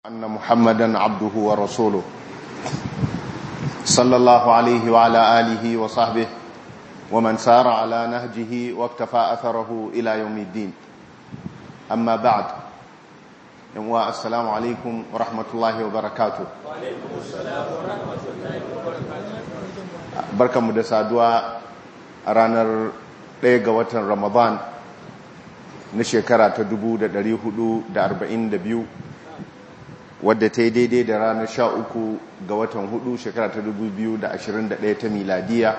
أن محمدا عبده ورسوله صلى الله عليه وعلى آله وصحبه ومن سار على نهجه واكتفى أثره إلى يوم الدين أما بعد السلام عليكم ورحمة الله وبركاته وعليكم السلام ورحمة الله وبركاته بركة مدسادوا ranar ɗaya ga watan ramadan na shekara ta 442 wadda ta yi daidai da ranar sha uku ga watan hudu shekara ta 2021 ta miladiya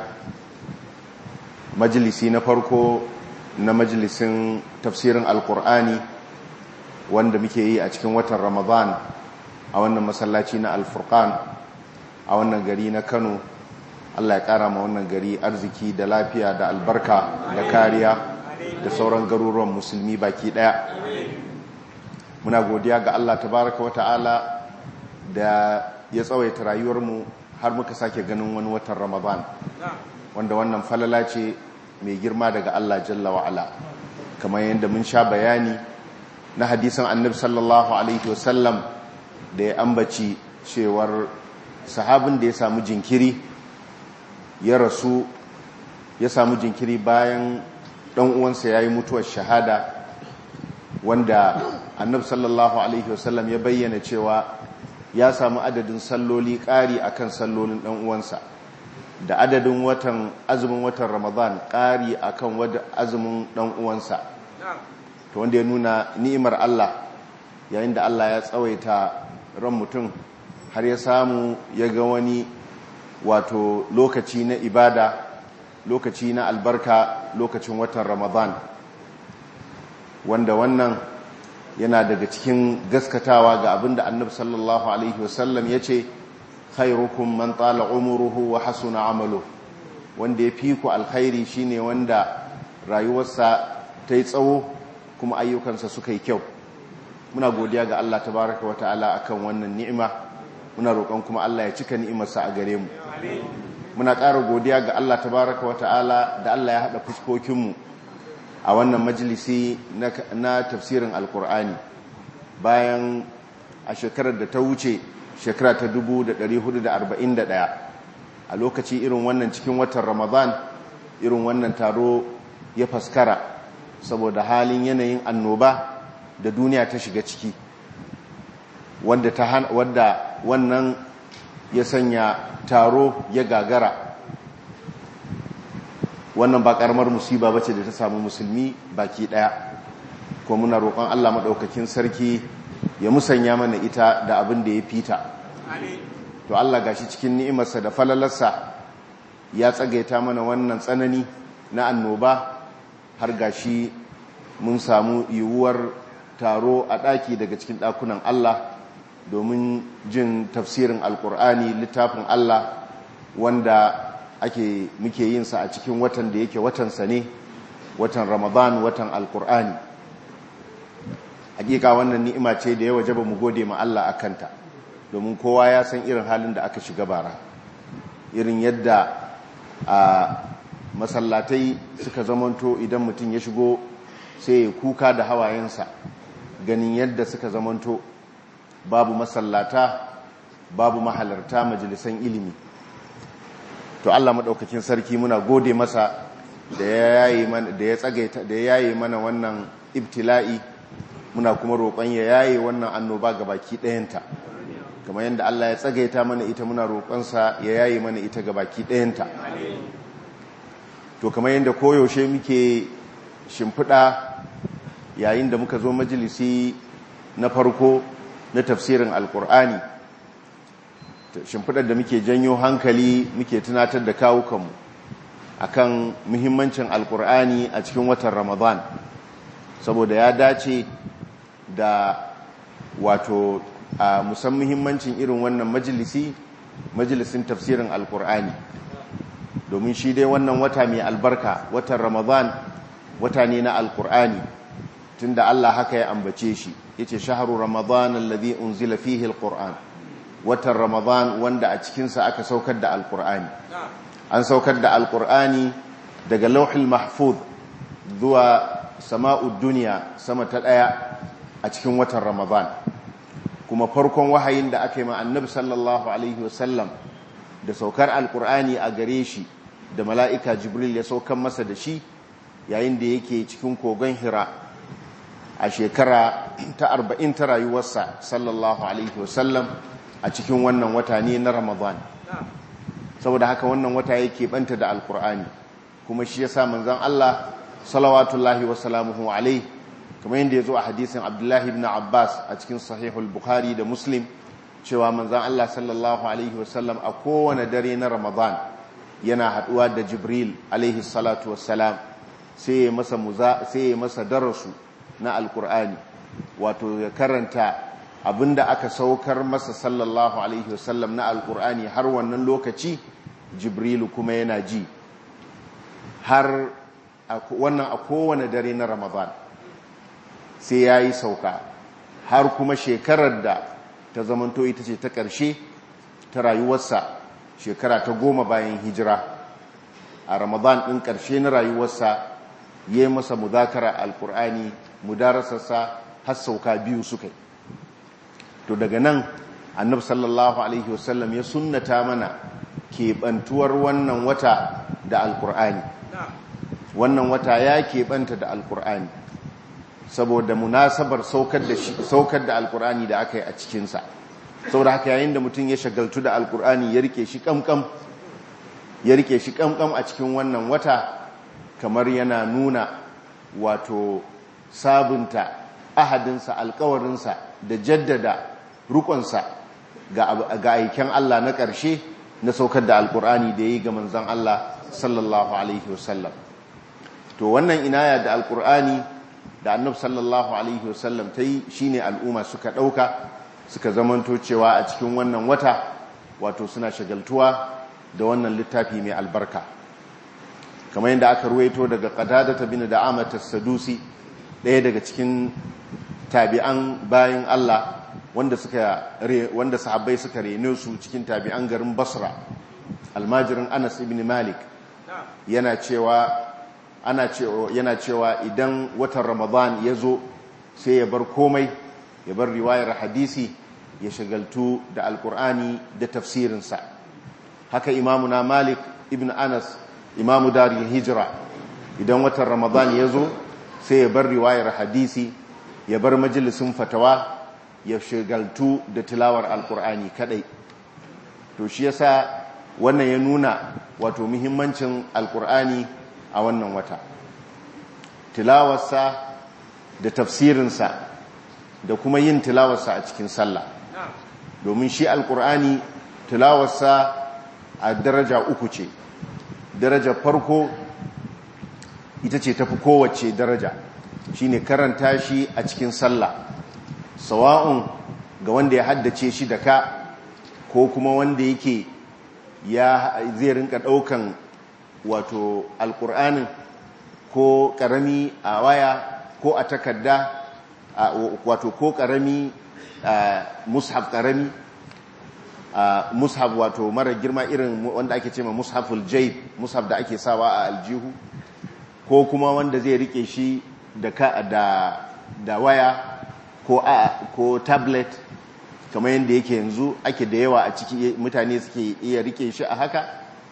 majalisi na farko na majalisin tafsirin alkur'ani wanda muke yi a cikin watan ramadan a wannan masallaci na alfurkan a wannan gari na kano Allah ya kara ma wannan gari arziki da lafiya da albarka da kariya da sauran garuruwan musulmi baki daya muna godiya ga Allah tabaraka wata'ala da ya tsawaita rayuwarmu har muka sake ganin wani watan ramadan wanda wannan falala ce mai girma daga Allah jalla wa'ala kamar yadda mun sha bayani na hadisan annabi sallallahu alaihi wasallam da ya ambaci cewar sahabin da ya samu jinkiri ya rasu ya samu jinkiri bayan ɗan uwansa ya yi mutuwar shahada wanda annabi sallallahu alaihi wasallam ya bayyana cewa ya samu adadin salloli ƙari akan sallolin ɗan uwansa da adadin watan azumin watan ramadan ƙari akan wadda azumin ɗan uwansa to wanda ya nuna ni'imar Allah yayin da Allah ya tsawaita ran mutum har ya samu ya ga wani wato lokaci na ibada lokaci na albarka lokacin watan ramadan wanda wannan yana daga cikin gaskatawa ga abinda annabi sallallahu alaihi wasallam ya ce khairukum man tala umuruhu wa hasuna amalu wanda ya fi ku alkhairi shine wanda rayuwarsa ta yi tsawo kuma ayyukansa suka yi kyau muna godiya ga Allah tabaraka wa ta'ala akan wannan ni'ima muna roƙon kuma Allah ya cika ni'imarsa a gare mu muna ƙara godiya ga Allah tabaraka wa ta'ala da Allah ya haɗa fuskokinmu a wannan majalisi na tafsirin alkur'ani bayan a shekarar da ta wuce shekara ta 1441 a lokaci irin wannan cikin watan ramadan irin wannan taro ya faskara saboda halin yanayin annoba da duniya ta shiga ciki wanda wannan ya sanya taro ya gagara wannan ba karamar musiba bace da ta samu musulmi baki daya kuma muna roƙon Allah madaukakin sarki ya musanya mana ita da abin da ya fita to Allah gashi cikin ni'imarsa da falalarsa ya tsagaita mana wannan tsanani na annoba har gashi mun samu yiwuwar taro a ɗaki daga cikin ɗakunan Allah domin jin tafsirin alkur'ani littafin Allah wanda ake muke yin sa a cikin watan da yake watansa ne watan ramadan watan alkur'ani hakika wannan ni'ima ce da ya wajaba mu gode ma Allah akanta domin kowa ya san irin halin da aka shiga bara irin yadda a masallatai suka zamanto idan mutum ya shigo sai ya kuka da hawayensa ganin yadda suka zamanto babu masallata babu mahalarta majalisan ilimi to Allah madaukakin sarki muna gode masa da ya yayi mana da ya tsagaita da ya yayi mana wannan ibtila'i muna kuma roƙon ya yayi wannan annoba gabaki ɗayanta kamar yadda Allah ya tsagaita mana ita muna roƙon sa ya yayi mana ita gabaki ɗayanta to kamar yadda koyaushe muke shimfiɗa yayin da muka zo majalisi na farko na tafsirin alkur'ani shimfidar da muke janyo hankali muke tunatar da kawukanmu akan muhimmancin alkur'ani a cikin watan ramadan saboda ya dace da wato a musan muhimmancin irin wannan majalisi majalisin tafsirin alkur'ani domin shi dai wannan wata mai albarka watan ramadan wata ne na alkur'ani tunda Allah haka ya ambace shi yace shahru ramadan alladhi unzila fihi alquran watan ramadan wanda a cikin sa aka saukar da alqurani an saukar da alqurani daga lauhul mahfuz zuwa sama'ud dunya sama ta daya a cikin watan ramadan kuma farkon wahayin da aka yi ma annabi sallallahu alaihi wasallam da saukar alkur'ani a gare shi da mala'ika jibril ya saukan masa da shi yayin da yake cikin kogon hira a shekara ta arba'in ta rayuwarsa sallallahu alaihi wasallam a cikin wannan wata ne na ramadan saboda haka wannan wata yake banta da alkur'ani kuma shi ya sa manzan Allah salawatullahi wasalamuhu alaihi kamar yadda ya zo a hadisin abdullahi ibn abbas a cikin sahihul bukhari da muslim cewa manzan Allah sallallahu alaihi wasallam a kowane dare na ramadan yana haduwa da jibril alaihi salatu wassalam sai ya masa muza sai ya masa darasu na alkur'ani wato ya karanta abinda aka saukar masa sallallahu alaihi wasallam na alkur'ani har wannan lokaci jibrilu kuma yana ji har wannan a kowane dare na ramadan sai ya yi sauka har kuma shekarar da ta zamanto ita ce ta ƙarshe ta rayuwarsa shekara ta goma bayan hijira a ramadan ɗin ƙarshe na rayuwarsa ya yi masa mudakara alkur'ani mudarasarsa har sauka biyu suka yi to daga nan annab sallallahu alaihi wasallam ya sunnata mana keɓantuwar wannan wata da alkur'ani wannan wata ya keɓanta da alkur'ani saboda munasabar saukar da alkur'ani da aka yi a cikinsa saboda haka yayin da mutum ya shagaltu da alkur'ani ya rike shi kamkam ya rike shi kamkam a cikin wannan wata kamar yana nuna wato sabunta ahadinsa alkawarinsa da jaddada rukunsa ga aiken Allah na ƙarshe na saukar da alkur'ani da ya yi ga manzan Allah sallallahu alaihi wasallam to wannan inaya da alkur'ani da annab sallallahu alaihi wasallam ta yi shi ne al'umma suka ɗauka suka zamanto cewa a cikin wannan wata wato suna shagaltuwa da wannan littafi mai albarka kamar yadda aka ruwaito daga qadada ta bin da'ama sadusi ɗaya daga cikin tabi'an bayan Allah wanda suka wanda sahabbai suka rene su cikin tabi'an garin Basra almajirin Anas ibn Malik yana cewa ana cewa yana cewa idan watan Ramadan ya zo sai ya bar komai ya bar riwayar hadisi ya shagaltu da alkur'ani da tafsirinsa haka imamuna Malik ibn Anas imamu daril hijira idan watan Ramadan ya zo sai ya bar riwayar hadisi ya bar majalisun fatawa ya shagaltu da tilawar alkur'ani kadai to shi yasa wannan ya nuna wato muhimmancin alkur'ani a wannan wata tilawarsa da tafsirinsa da kuma yin tilawarsa a cikin sallah domin shi alkur'ani tilawarsa a daraja uku ce daraja farko ita ce tafi kowace daraja shine karanta shi a cikin sallah sawa'un ga wanda ya haddace shi da ka ko kuma wanda yake ya zai rinka daukan wato alkur'anin ko karami a waya ko a takarda wato ko karami mushaf karami mushaf wato mara girma irin wanda ake ce ma mushaful jaib mushaf da ake sawa a aljihu ko kuma wanda zai rike shi da da da waya ko a ko tablet kamar yadda yake yanzu ake da yawa a ciki mutane suke iya rike shi a haka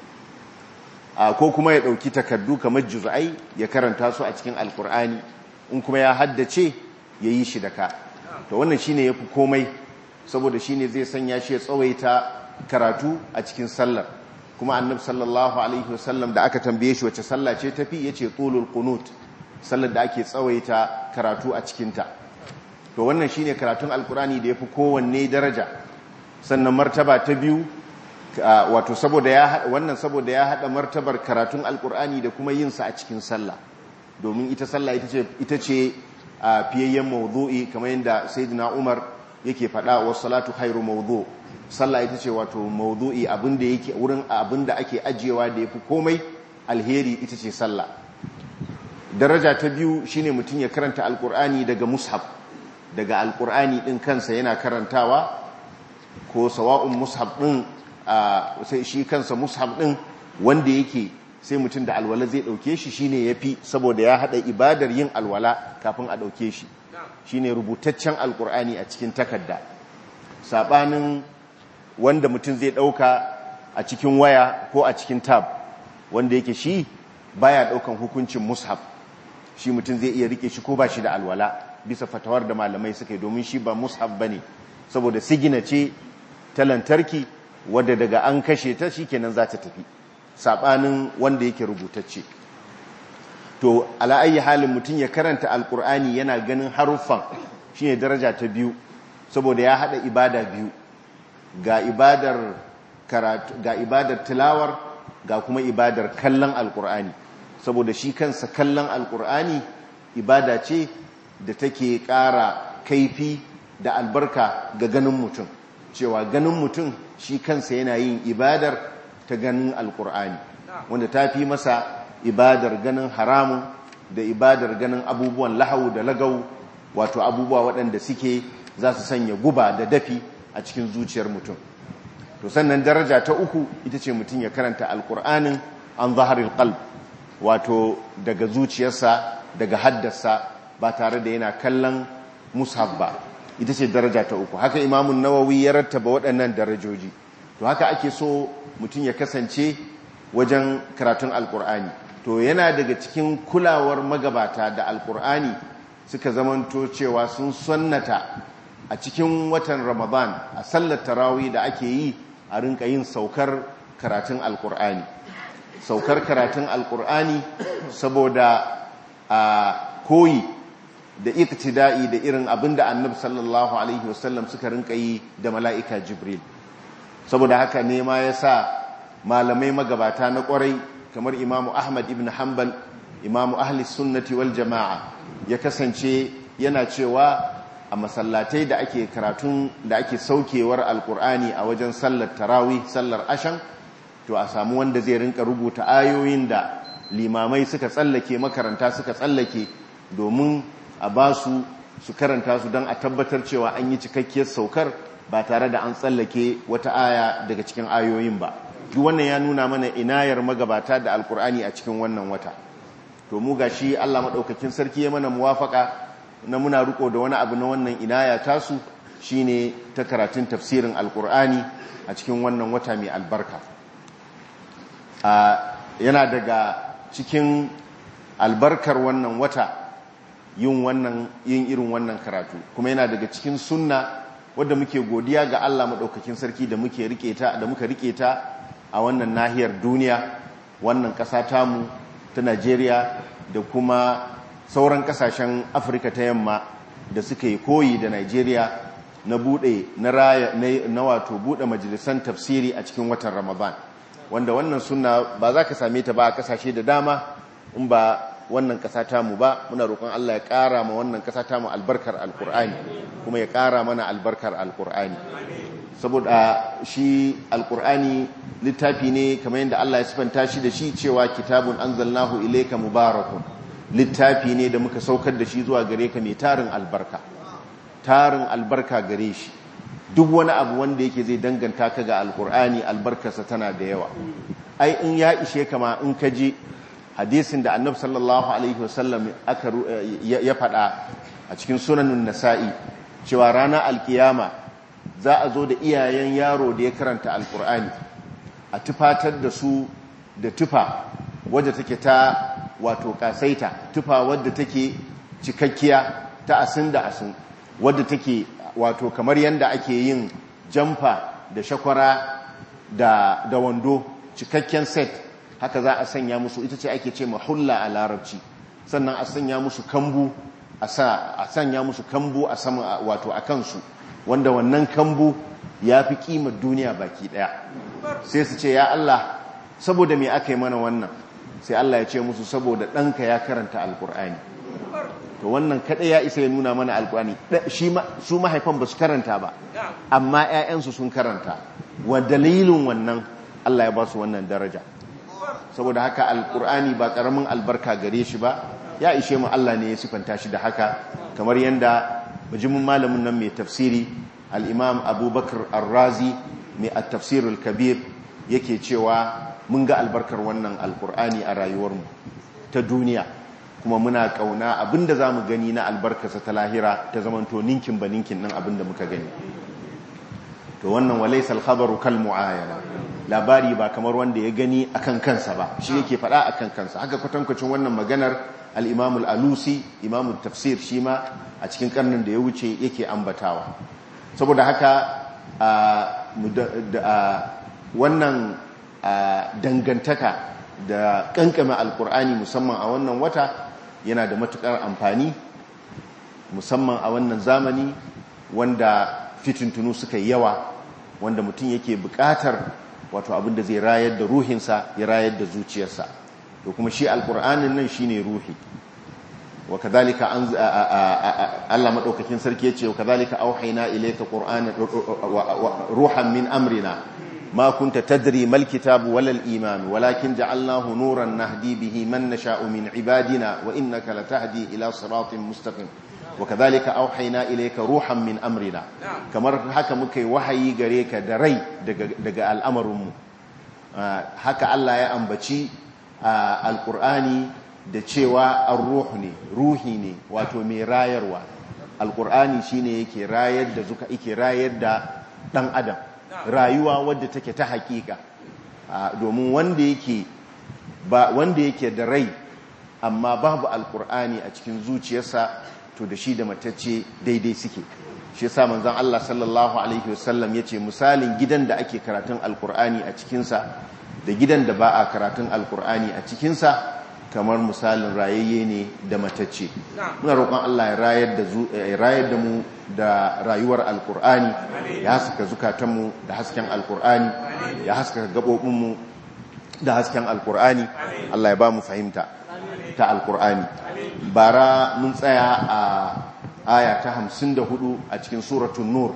ko kuma ya dauki takardu kamar juz'ai ya karanta su a cikin alkur'ani in kuma ya haddace ya yi shi da ka to wannan shine yafi komai saboda shine zai sanya shi ya tsawaita karatu a cikin sallar kuma annabi sallallahu alaihi wasallam da aka tambaye shi wace sallah ce tafi yace tulul qunut sallar da ake tsawaita karatu a cikinta to wannan shine karatun alkurani da yafi kowanne daraja sannan martaba ta biyu wato saboda ya wannan saboda ya hada martabar karatun alkurani da kuma yin sa a cikin sallah domin ita sallah ita ce ita ce fiyayyen mawdu'i kamar yadda sayyidina Umar yake faɗa wa salatu khairu mawdu sallah ita ce wato mawdu'i abinda yake wurin abinda ake ajiyewa da yafi komai alheri ita ce sallah daraja ta biyu shine mutum ya karanta alkur'ani daga mushaf daga alkur'ani din kansa yana karantawa ko sawa'un mushaf din sai shi kansa mushaf din wanda yake sai mutum da alwala zai dauke shi shine yafi saboda ya hada ibadar yin alwala kafin a dauke shi shine rubutaccen alkur'ani a cikin takarda saɓanin wanda mutum zai ɗauka a cikin waya ko a cikin tab wanda yake shi baya ɗaukan hukuncin mushaf shi mutum zai iya rike shi ko ba shi da alwala bisa fatawar da malamai suka yi domin shi ba mushaf ba ne saboda sigina ce ta lantarki wadda daga an kashe ta shi kenan za ta tafi saɓanin wanda yake rubutacce to ala'ayi halin mutum ya karanta alkur'ani yana ganin haruffan shine daraja ta biyu saboda ya hada ibada biyu ga ibadar karatu ga ibadar tilawar ga kuma ibadar kallon alkur'ani saboda shi kansa kallon alkur'ani ibada ce da take ƙara kaifi da albarka ga ganin mutum cewa ganin mutum shi kansa yana yin ibadar ta ganin alkur'ani wanda ta fi masa ibadar ganin haramun da ibadar ganin abubuwan lahau da lagau wato abubuwa waɗanda suke za su sanya guba da dafi a cikin zuciyar mutum to sannan daraja ta uku ita ce mutum ya karanta alkur'anin an zaharil qalb wato daga zuciyarsa daga haddasa ba tare da yana kallon mushaf ba ita ce daraja ta uku haka imamun nawawi ya rattaba waɗannan darajoji to haka ake so mutum ya kasance wajen karatun alkur'ani to yana daga cikin kulawar magabata da alkur'ani suka zamanto cewa sun sannata a cikin watan ramadan a sallar tarawih da ake yi a rinka yin saukar karatun alkur'ani saukar karatun alkur'ani saboda a koyi da iktida'i da irin abin da annabi sallallahu alaihi wasallam suka rinka yi da mala'ika jibril saboda haka ne ma ya sa malamai magabata na kwarai kamar imamu ahmad ibn hanbal imamu ahli sunnati wal jama'a ya kasance yana cewa a masallatai da ake karatun da ake saukewar alkur'ani a wajen sallar tarawih sallar ashan to a samu wanda zai rinka rubuta ayoyin da limamai suka tsallake makaranta suka tsallake domin a ba su su karanta su don a tabbatar cewa an yi cikakkiyar saukar ba tare da an tsallake wata aya daga cikin ayoyin ba duk wannan ya nuna mana inayar magabata da alkur'ani a cikin wannan wata to mu gashi Allah madaukakin sarki ya mana muwafaka na muna riko da wani abu na wannan inaya tasu shine ta karatun tafsirin alkur'ani a cikin wannan wata mai albarka yana daga cikin albarkar wannan wata yin wannan yin irin wannan karatu kuma yana daga cikin sunna wadda muke godiya ga Allah madaukakin sarki da muke rike ta da muka rike ta a wannan nahiyar duniya wannan ƙasa tamu ta Najeriya da kuma sauran ƙasashen Afirka ta yamma da suka yi koyi da Najeriya na bude na raya na wato bude majalisan tafsiri a cikin watan Ramadan wanda wannan sunna ba za ka same ta ba a ƙasashe da dama in ba wannan ƙasa tamu ba muna roƙon Allah ya ƙara ma wannan ƙasa tamu albarkar alƙur'ani kuma ya ƙara mana albarkar alƙur'ani saboda shi alƙur'ani littafi ne kamar yadda Allah ya sifanta shi da shi cewa kitabun anzalnahu ilayka mubarakun littafi ne da muka saukar da shi zuwa gare ka mai tarin albarka tarin albarka gare shi duk wani abu wanda yake zai danganta ka ga alƙur'ani albarkarsa tana da yawa ai in ya ishe kama in ka je hadisin da annabi sallallahu alaihi wasallam aka ya faɗa a cikin sunanin nasa'i cewa ranar alkiyama za a zo da iyayen yaro da ya karanta alkur'ani a tufatar da su da tufa wadda take ta wato kasaita tufa wadda take cikakkiya ta asin da asin wadda take wato kamar yadda ake yin jamfa da shakwara da, da wando cikakken set haka za a sanya musu ita ce ake ce mahulla a larabci sannan a sanya musu kambu a sanya musu kambu a sama wato a kansu wanda wannan kambu ya fi kimar duniya baki daya sai su ce ya Allah saboda me aka yi mana wannan sai Allah ya ce musu saboda ɗanka ya karanta alkur'ani to wannan kaɗai ya isa ya nuna mana alkur'ani su mahaifan ba su karanta ba amma 'ya'yansu sun karanta wa dalilin wannan Allah ya ba su wannan daraja saboda haka alkur'ani ba karamin albarka gare shi ba ya ishe mu Allah ne ya sifanta shi da haka kamar yanda bijimin malamin nan mai tafsiri al-imam abubakar ar-razi mai at-tafsir al-kabir yake cewa mun ga albarkar wannan alkur'ani a rayuwarmu ta duniya kuma muna kauna abinda zamu gani na albarkarsa ta lahira ta zamanto ninkin ba ninkin nan abinda muka gani to wannan walaysa al-khabaru kal muayana labari ba kamar wanda ya gani akan kansa ba shi yake faɗa akan kansa haka kwatankwacin wannan maganar al-imam al-alusi imam tafsir shi ma a cikin karnin da ya wuce yake ambatawa saboda haka wannan dangantaka da kankame alkur'ani musamman a wannan wata yana da matukar amfani musamman a wannan zamani wanda fitintunu suka yi yawa wanda mutum yake bukatar wato abin da zai rayar da ruhinsa ya rayar da zuciyarsa to kuma shi alkur'anin nan shine ruhi wa kadhalika an Allah madaukakin sarki yace wa kadhalika auhayna ilayka qur'anan ruhan min amrina ma kunta tadri mal kitabu wal iman walakin ja'alnahu nuran nahdi bihi man nasha'u min ibadina wa innaka latahdi ila siratin mustaqim wa kadhalika auhayna ilayka ruhan min amrina kamar haka muka yi wahayi gare ka da rai daga daga al'amarinmu haka Allah ya ambaci alqur'ani da cewa ar-ruh ne ruhi ne wato mai rayarwa alqur'ani shine yake rayar da zuka yake rayar da dan adam rayuwa wadda take ta hakika domin wanda yake ba wanda yake da rai amma babu alqur'ani a cikin zuciyarsa to da shi da matacce daidai suke shi yasa manzon Allah sallallahu alaihi wasallam yace misalin gidan da ake karatun alqur'ani a cikin sa da gidan da ba a karatun alqur'ani a cikin sa kamar misalin rayayye ne da matacce muna roƙon Allah ya rayar da ya rayar da mu da rayuwar alqur'ani ya haska zukatanmu da hasken alqur'ani ya haska gabobin mu da hasken alqur'ani Allah ya ba mu fahimta ta alqur'ani bara mun tsaya a aya ta hamsin da hudu a cikin suratun nur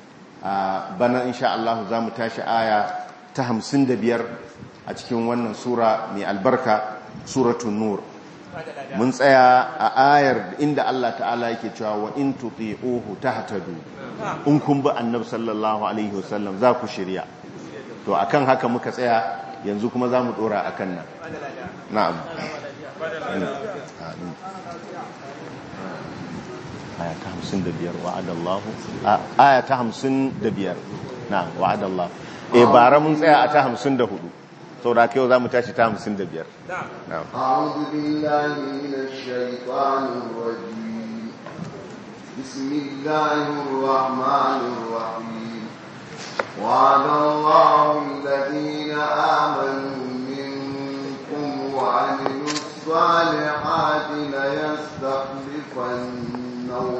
bana insha Allah za mu tashi aya ta hamsin da biyar a cikin wannan sura mai albarka suratun nur mun tsaya a ayar inda Allah ta'ala yake cewa wa in tuti'uhu tahtadu in kun bi annabi sallallahu alaihi wasallam za ku shirya to akan haka muka tsaya yanzu kuma za mu dora akan nan na'am aya ta hamsin da biyar wa'adallahu aya ta hamsin da biyar na wa'adallahu e bara mun tsaya a ta hamsin da hudu sau da yau za mu tashi ta hamsin da biyar أعوذ بالله من الشيطان الرجيم بسم الله الرحمن الرحيم وعد الله الذين آمنوا منكم وعملوا الصالحات ليستخلفنهم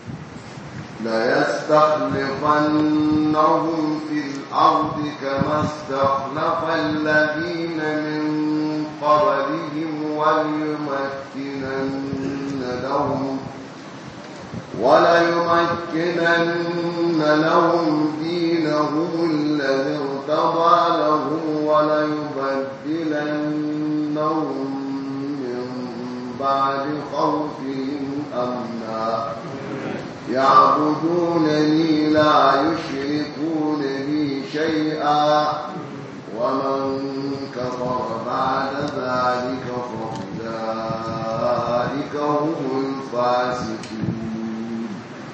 ليستخلفنهم في الأرض كما استخلف الذين من قبلهم وليمكنن لهم وليمكنن لهم دينهم الذي ارتضى لهم وليبدلنهم من بعد خوفهم أمنا يعبدونني لا يشركون بي شيئا ومن كفر بعد ذلك فأولئك هم الفاسقون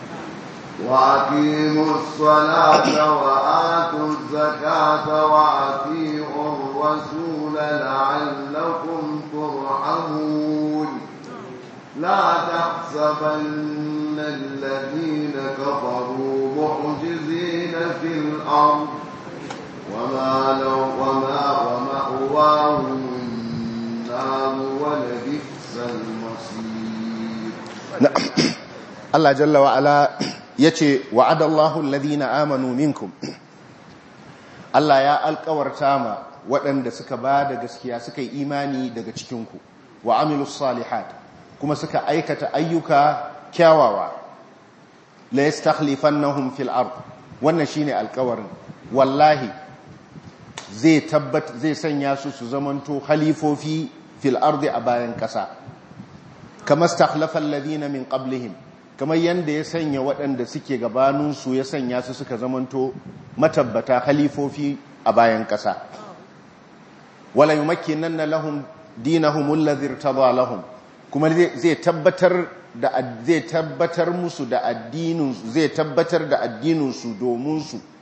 وأقيموا الصلاة وآتوا الزكاة وأطيعوا الرسول لعلكم ترحمون لا تحسبن الذين كفروا معجزين في الأرض وما لو وما ومأواهم النار ولبئس المصير Allah jalla wa ala yace wa'adallahu alladhina amanu minkum Allah ya alkawarta ma waɗanda suka ba da gaskiya suka yi imani daga cikinku wa amilus salihat kuma suka aikata ayyuka kyawawa la yastakhlifannahum fil ard wannan shine alkawarin wallahi zai tabbat zai sanya su su zamanto khalifofi fil ardi a bayan kasa kama stakhlafa alladhina min qablihim kamar yanda ya sanya waɗanda suke gabanin su ya sanya su suka zamanto matabbata khalifofi a bayan kasa wala yumakkinanna lahum dinahum alladhi irtada lahum kuma zai tabbatar da zai tabbatar musu da addinin zai tabbatar da addinin su domin su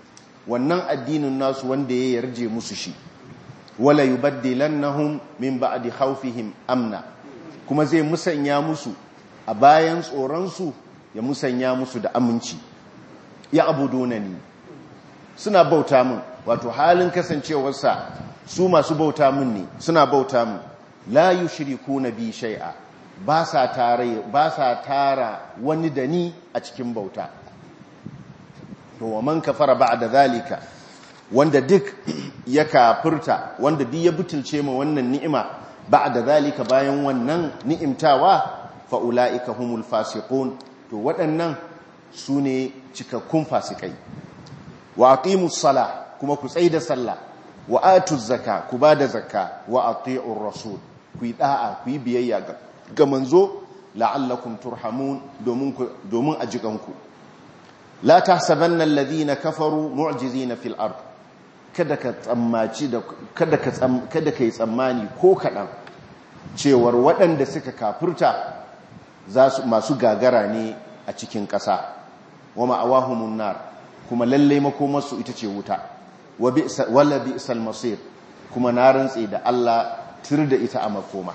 wannan addinin nasu wanda ya yarje musu shi wala yubaddilannahum min ba'di khawfihim amna kuma zai musanya musu a bayan tsoronsu ya musanya musu da aminci ya abudunani suna bauta min wato halin kasancewarsa su masu bauta min ne suna bauta min la yushrikuna bi shay'a ba sa tare ba sa tara wani da ni a cikin bauta to wa man kafara ba'da zalika wanda duk ya kafirta wanda duk ya butulce ma wannan ni'ima ba'da zalika bayan wannan ni'imtawa fa ulaika humul fasiqun to waɗannan su ne cikakkun fasikai wa aqimus sala kuma ku tsaida sallah wa atuz zaka ku bada zakka wa ati'ur rasul ku yi da'a ku yi biyayya ga manzo la'allakum turhamun domin domin ajikanku la tahsabanna alladhina kafaru mu'jizina fil ard kada ka tsammaci da kada ka kada kai tsammani ko kadan cewar waɗanda suka kafirta za su masu gagara ne a cikin ƙasa wa ma'awahumun nar kuma lalle makomarsu ita ce wuta wala bi'sal masir kuma na rantse da Allah tir da ita a makoma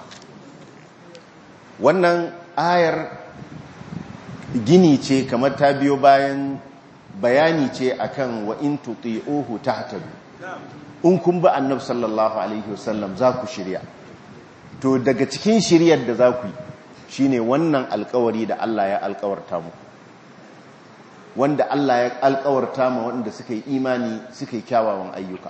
wannan ayar gini ce kamar ta biyo bayan bayani ce akan wa in tuti'uhu tahtadu in kun ba annab sallallahu alaihi wasallam za ku shirya to daga cikin shiryar da za ku yi shine wannan alkawari da Allah ya alkawarta muku wanda Allah ya alkawarta ma wanda suka yi imani suka yi kyawawan ayyuka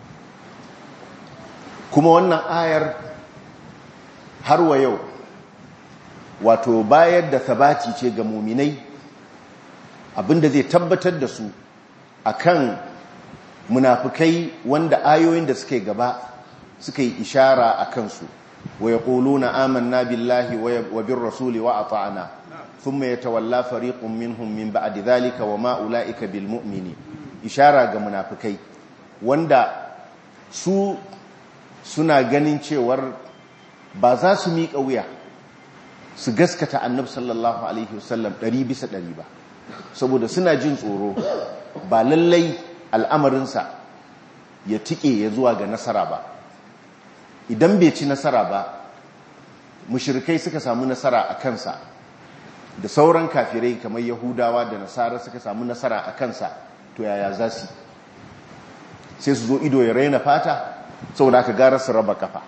kuma wannan ayar har wa yau wato bayar da sabati ce ga muminai abinda zai tabbatar da su akan munafukai wanda ayoyin da suka gaba suka yi ishara a kansu wa yaquluna amanna billahi wa bir rasuli wa ata'na thumma yatawalla fariqun minhum min ba'di dhalika wa ma ulaika bil mu'mini ishara ga munafukai wanda su suna ganin cewar ba za su miƙa wuya su gaskata annab sallallahu alaihi wasallam ɗari bisa ɗari ba saboda suna jin tsoro ba lallai al'amarinsa ya tike ya zuwa ga nasara ba idan bai ci nasara ba mushirikai suka samu nasara a kansa da sauran kafirai kamar yahudawa da nasara suka samu nasara a kansa to yaya za su sai su zo ido ya raina fata saboda aka gara su raba kafa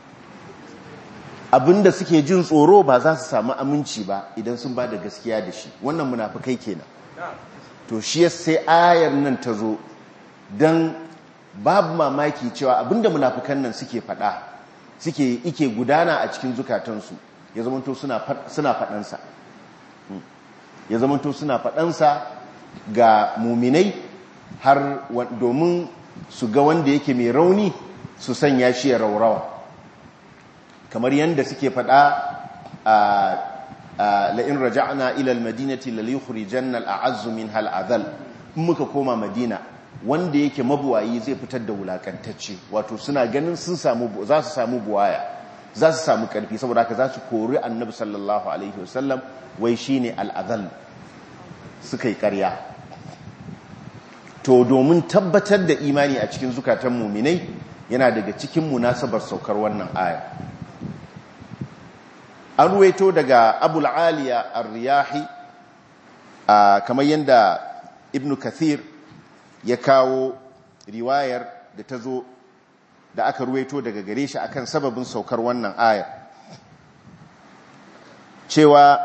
abinda suke jin tsoro ba za su samu aminci ba idan sun ba da gaskiya da shi wannan munafukai kenan to shi sai ayar nan ta zo don babu mamaki cewa abinda munafukan nan suke fada suke ike gudana a cikin zukatansu ya zamanto suna fadansa ya zamanto suna fadansa ga muminai har domin su ga wanda yake mai rauni su sanya shi ya raurawa kamar yadda suke faɗa a la'in raja'na ilal madinati laliyukhrijanna al'azzu min hal'adhal in muka koma madina wanda yake mabuwayi zai fitar da wulakantacce wato suna ganin sun samu za su samu buwaya za su samu karfi saboda haka za su kori annabi sallallahu alaihi wasallam wai shine al'adhal suka yi ƙarya to domin tabbatar da imani a cikin zukatan muminai yana daga cikin munasabar saukar wannan aya an ruwaito daga abul aliya ar-riyahi kamar yadda ibn kathir ya kawo riwayar da ta zo da aka ruwaito daga gare shi akan sababin saukar wannan aya cewa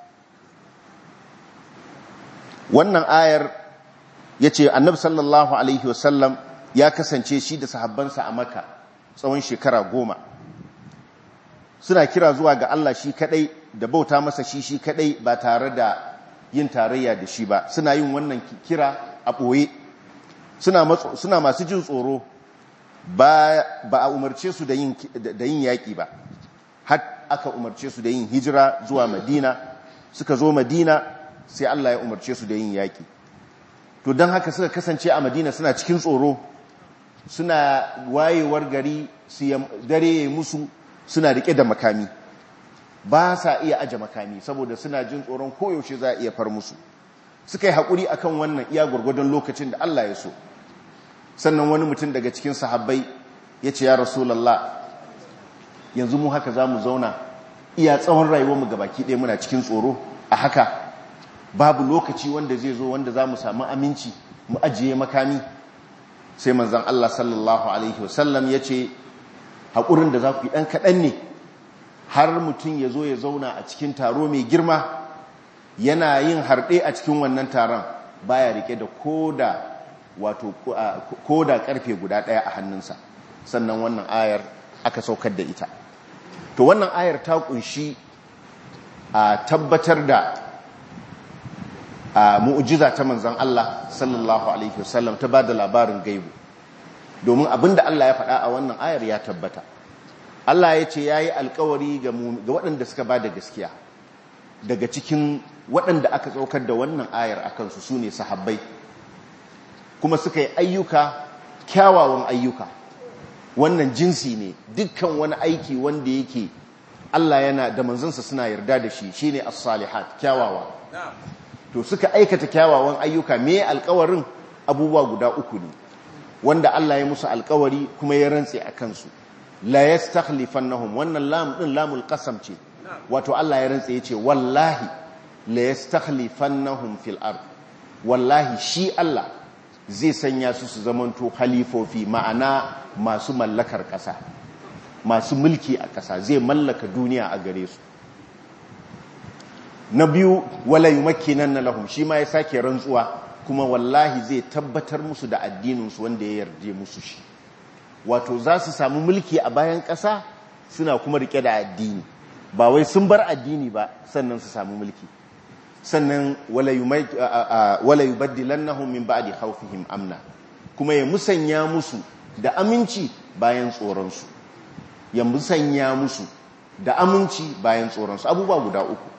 wannan ayar ya ce annabi sallallahu alaihi wasallam ya kasance shi da sahabbansa a maka tsawon shekara goma suna kira zuwa ga Allah shi kadai da bauta masa shi shi kadai ba tare da yin tarayya da shi ba suna yin wannan kira a ɓoye suna masu jin tsoro ba a umarce su da yin yaƙi ba har aka umarce su da yin hijira zuwa madina suka zo madina sai Allah ya umarce su da yin yaƙi to don haka suka kasance a madina suna cikin tsoro suna wayewar gari dare ya musu suna rike da makami ba sa iya aje makami saboda suna jin tsoron koyaushe za a iya far musu suka yi haƙuri akan wannan iya gwargwadon lokacin da Allah ya so sannan wani mutum daga cikin sahabbai ya ce ya rasulallah yanzu mu haka za mu zauna iya tsawon rayuwarmu ga baki ɗaya muna cikin tsoro a haka babu lokaci wanda zai zo wanda za mu samu aminci mu ajiye makami sai manzan Allah sallallahu Alaihi wasallam ya ce haƙurin da za ku yi ɗan kaɗan ne har mutum ya zo ya zauna a cikin taro mai girma yana yin harɗe a cikin wannan taron baya rike da koda wato koda karfe guda ɗaya a hannunsa sannan wannan ayar aka saukar da ita to wannan ayar ta kunshi a tabbatar da a mu'ujiza ta manzan Allah sallallahu alaihi wasallam ta bada labarin gaibu domin abinda Allah ya faɗa a wannan ayar ya tabbata Allah ya ce yayi alkawari ga waɗanda suka bada gaskiya daga cikin waɗanda aka tsaukar da wannan ayar a kansu su ne sahabbai kuma suka yi ayyuka kyawawan ayyuka wannan jinsi ne dukkan wani aiki wanda yake Allah yana da manzansa suna yarda da shi shine as-salihat kyawawa to suka aikata kyawawan ayyuka me alkawarin abubuwa guda uku ne wanda Allah ya musu alkawari kuma ya rantse a kansu la yastakhlifannahum wannan lam din lamul qasam ce wato Allah ya rantse yace wallahi la yastakhlifannahum fil ard wallahi shi Allah zai sanya su su zamanto halifofi ma'ana masu mallakar ƙasa masu mulki a ƙasa zai mallaka duniya a gare su na biyu wala yumakkinanna lahum shi ma ya sake rantsuwa kuma wallahi zai tabbatar musu da addininsu wanda ya yarje musu shi wato za su samu mulki a bayan ƙasa suna kuma rike da addini ba wai sun bar addini ba sannan su samu mulki sannan wala yubaddilannahum min ba'di khawfihim amna kuma ya musanya musu da aminci bayan tsoronsu ya musanya musu da aminci bayan tsoronsu abubuwa guda uku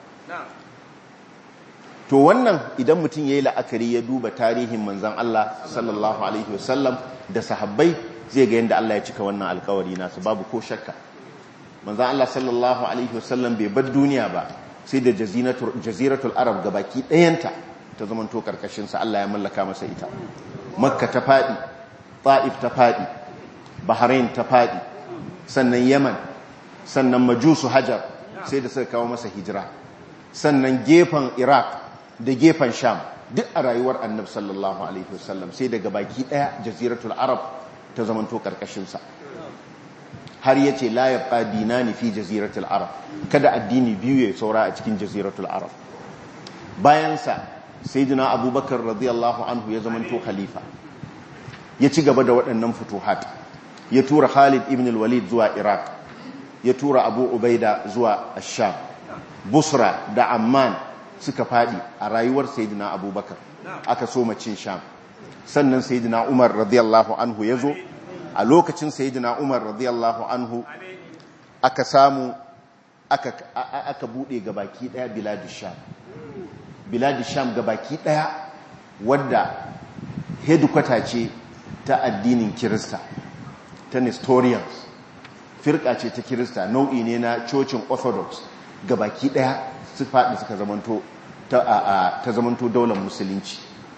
to wannan idan mutum ya yi la'akari ya duba tarihin manzan Allah sallallahu alaihi wasallam da sahabbai zai ga yadda Allah ya cika wannan alkawari nasu babu ko shakka manzan Allah sallallahu alaihi wasallam bai bar duniya ba sai da jaziratul arab gabaki ɗayanta ta zamanto karkashinsa Allah ya mallaka masa ita makka ta faɗi ta'if ta faɗi bahrain ta faɗi sannan yaman sannan majusu hajar sai da suka kawo masa hijira sannan gefen iraq da gefen sham duk a rayuwar annab sallallahu alaihi wasallam sai daga baki ɗaya jaziratul arab ta zamanto karkashinsa har ya ce la yabqa dinani fi jaziratul arab kada addini biyu ya saura a cikin jaziratul arab bayansa sayyidina abubakar radiyallahu anhu ya zamanto khalifa ya ci gaba da waɗannan futuhat ya tura khalid ibn al-walid zuwa iraq ya tura abu ubaida zuwa asham busra da amman suka fadi a rayuwar sayyidina abubakar aka soma cin sham sannan sayyidina umar radiyallahu anhu ya zo a lokacin sayyidina umar radiyallahu anhu aka samu aka aka bude gabaki daya biladish sham biladish sham gabaki daya wadda headquarter ce ta addinin kirista ta nestorians firka ce ta kirista nau'i ne na cocin orthodox gabaki daya su faɗi suka zamanto ta zamanto daular musulunci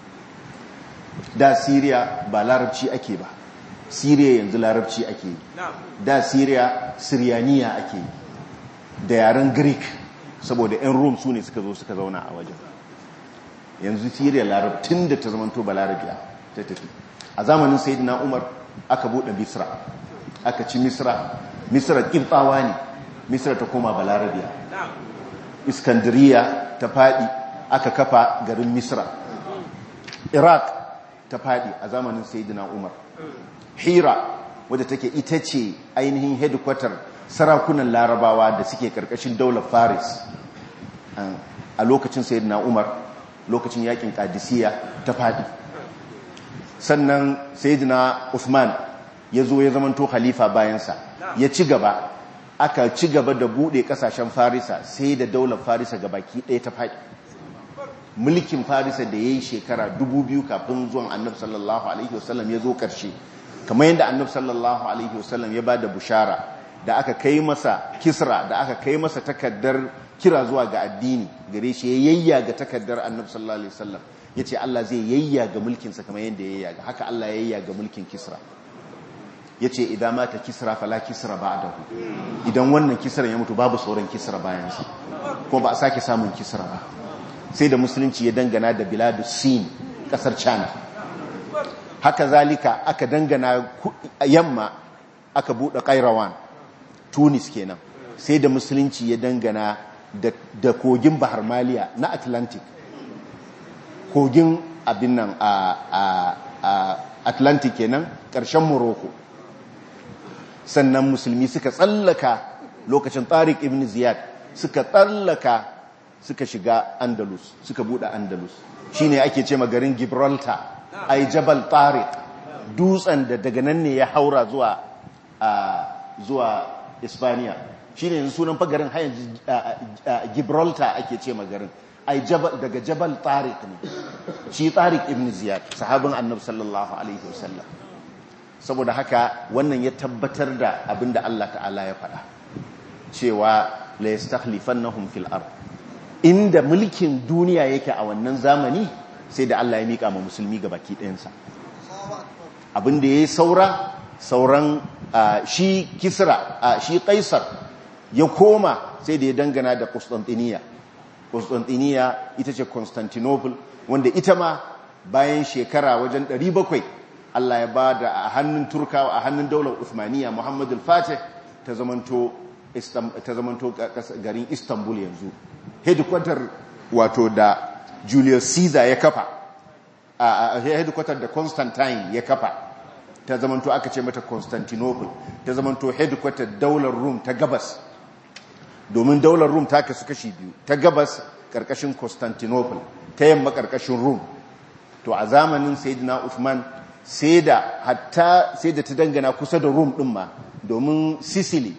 da syria ba larabci ake ba syria yanzu larabci ake yi da syria syrianiya ake yi da yaren greek saboda 'yan rome su ne suka zo suka zauna a wajen yanzu syria larabtun da ta zamanto ba larabiya ta tafi a zamanin sayyidina umar aka buɗe misra aka ci misra misra ƙirɓawa ne misra ta koma ba larabiya iskandariya ta faɗi aka kafa garin misra iraq ta faɗi a zamanin sayyidina umar hira wadda take ita ce ainihin headquarter sarakunan larabawa da suke karkashin daular faris a lokacin sayyidina umar lokacin yakin kadisiya ta faɗi sannan sayyidina usman ya zo ya zamanto khalifa bayansa ya ci gaba aka ci gaba da bude kasashen farisa sai da daular farisa ga baki ɗaya ta faɗi mulkin farisa da ya yi shekara dubu biyu kafin zuwan annab sallallahu alaihi wasallam ya zo ƙarshe kamar yadda annab sallallahu alaihi wasallam ya ba da bushara da aka kai masa kisra da aka kai masa takaddar kira zuwa ga addini gare shi ya yayya ga takaddar annab sallallahu alaihi wasallam ya ce Allah zai yayyaga mulkinsa kamar yadda ya yayyaga haka Allah ya yayyaga mulkin kisra ya ce idan mata kisra fala kisra ba da idan wannan kisra ya mutu babu sauran kisra bayansa kuma ba a sake samun kisra ba sai da musulunci ya dangana da biladu sin kasar china haka zalika aka dangana yamma aka buɗe kairawan tunis kenan sai da musulunci ya dangana da kogin bahar maliya na atlantic kogin abin nan a atlantic kenan ƙarshen morocco sannan musulmi suka tsallaka lokacin tariq ibn ziyad suka tsallaka suka shiga andalus suka bude andalus shine ake ce garin gibraltar ai jabal tariq dutsen da daga nan ne ya haura zuwa zuwa ispaniya shine yanzu sunan fagarin hayan gibraltar ake ce garin ai daga jabal tariq ne shi tariq ibn ziyad sahabin annabi sallallahu alaihi wasallam saboda haka wannan ya tabbatar da abinda Allah ta'ala ya faɗa cewa la yastakhlifannahum fil ard inda mulkin duniya yake a wannan zamani sai da Allah ya mika ma musulmi ga baki ɗayansa abinda yayi saura sauran shi kisra shi kaisar ya koma sai da ya dangana da Constantinople Constantinople ita ce Constantinople wanda ita ma bayan shekara wajen 700 Allah ya ba da a hannun Turkawa a hannun daular Uthmaniya Muhammadu Fatih ta zamanto garin Istanbul yanzu headquarter wato da Julius Caesar ya kafa a headquarter da Constantine ya kafa ta zamanto aka ce mata Constantinople ta zamanto headquarter daular Rome ta gabas domin daular Rome ta kasu kashi biyu ta gabas karkashin Constantinople ta yamma karkashin Rome to a zamanin Sayyidina Uthman sai da hatta sai da ta dangana kusa da Rome din ma domin Sicily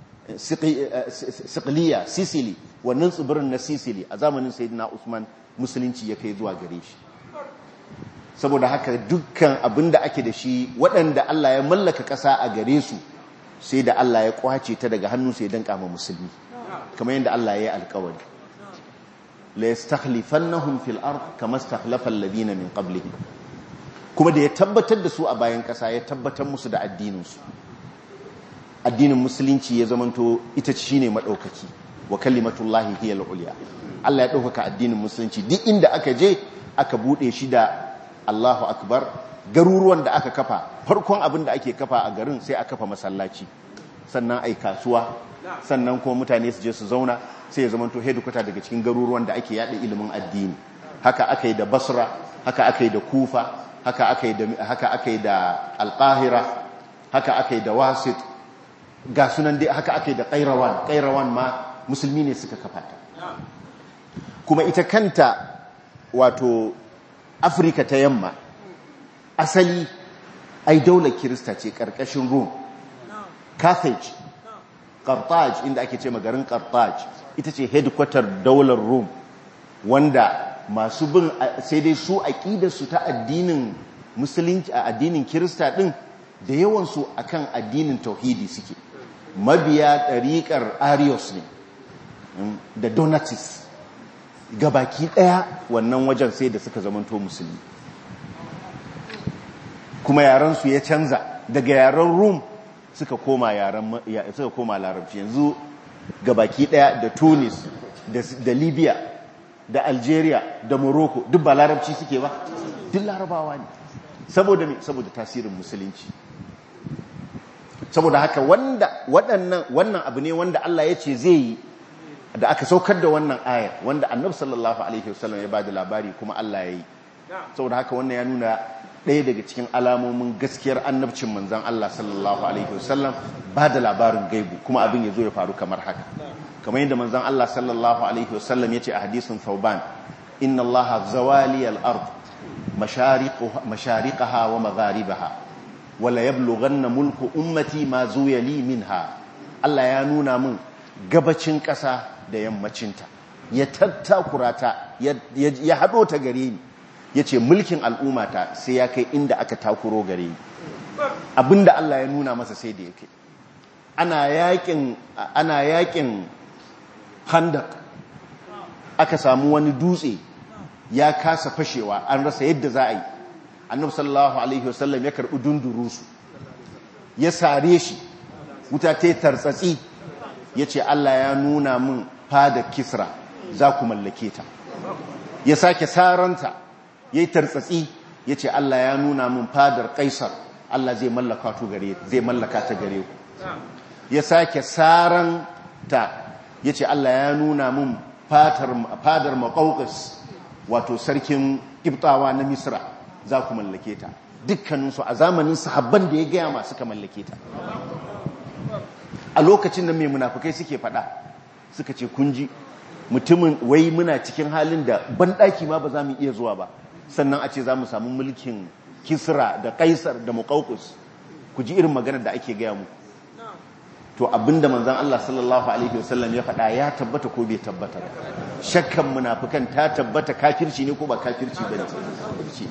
Siciliya Sicily wannan tsibirin na Sicily a zamanin Sayyidina Uthman musulunci ya kai zuwa gare shi saboda haka dukkan abin da ake da shi waɗanda Allah ya mallaka ƙasa a gare su sai da Allah ya kwace ta daga hannun sai dan kama musulmi kamar yadda Allah ya yi alƙawari la yastakhlifannahum fil ard kama istakhlafa alladhina min qablihim kuma da ya tabbatar da su a bayan ƙasa ya tabbatar musu da addinin su addinin musulunci ya zamanto ita shine madaukaki wa kalimatullahi hiya al-ulya Allah ya ɗaukaka addinin musulunci duk inda aka je aka bude shi da Allahu akbar garuruwan da aka kafa farkon abin da ake kafa a garin sai a kafa masallaci sannan ai kasuwa sannan kuma mutane su je su zauna sai ya zamanto headquarter daga cikin garuruwan da ake yada ilimin addini haka aka yi da Basra haka aka yi da Kufa haka aka yi da haka aka yi da Al-Qahira haka aka yi da Wasit ga sunan dai haka aka yi da Qairawan Qairawan ma musulmi ne suka kafa ta kuma ita kanta wato Afirka ta yamma asali ai daular kirista ce karkashin Rome Carthage Carthage inda ake ce garin Carthage ita ce headquarter daular Rome wanda masu bin sai dai su su ta addinin musulunci a addinin kirista din da yawan su akan addinin tauhidi suke mabiya ɗariƙar Arius ne da Donatis gabaki ɗaya wannan wajen sai da suka zamanto musulmi kuma yaransu ya canza daga yaren rum suka koma yaren suka koma larabci yanzu gabaki daya da tunis da libya da algeria da morocco duk ba larabci suke ba duk larabawa ne saboda ne saboda tasirin musulunci saboda haka wanda waɗannan wannan abu ne wanda Allah ya ce zai yi da aka saukar da wannan ayar wanda annabi sallallahu alaihi wasallam ya bada labari kuma Allah ya yi saboda haka wannan ya nuna ɗaya daga cikin alamomin gaskiyar annabcin manzan Allah sallallahu alaihi wasallam ba da labarin gaibu kuma abin ya zo ya faru kamar haka kamar yadda manzan Allah sallallahu alaihi wasallam ya ce a hadisin Thauban inna Allah zawali al-ard mashariqaha wa magharibaha wala yablughanna mulku ummati ma zuya li minha Allah ya nuna min gabacin ƙasa da yammacinta ya tattakura ta ya haɗo ta gare ni ya ce mulkin al'ummata sai ya kai inda aka takuro gare ni abinda Allah ya nuna masa sai da ya kai ana yakin handak aka samu wani dutse ya kasa fashewa an rasa yadda za a yi annabi sallallahu alaihi wasallam ya karbi dundurusu ya sare shi wuta ta tartsatsi ya ce Allah ya nuna min fada kisra za ku mallake ta ya sake saranta ya yi tartsatsi ya ce Allah ya nuna min fadar kaisar Allah zai mallaka ta gare ku ya sake saranta ya ce Allah ya nuna min fadar maƙauƙas wato sarkin ƙibtawa na misra za ku mallake ta dukkaninsu a zamanin sahabban da ya gaya masu ka mallake ta a lokacin da mai munafukai suke fada suka ce kunji mutumin wai muna cikin halin da banɗaki ma ba za mu iya zuwa ba sannan a ce za mu samu mulkin kisra da kaisar da muƙauƙus ku ji irin maganar da ake gaya mu to abinda manzan Allah sallallahu alaihi wasallam ya faɗa ya tabbata ko bai tabbata ba shakkan munafukan ta tabbata kafirci ne ko ba kafirci bane kafirci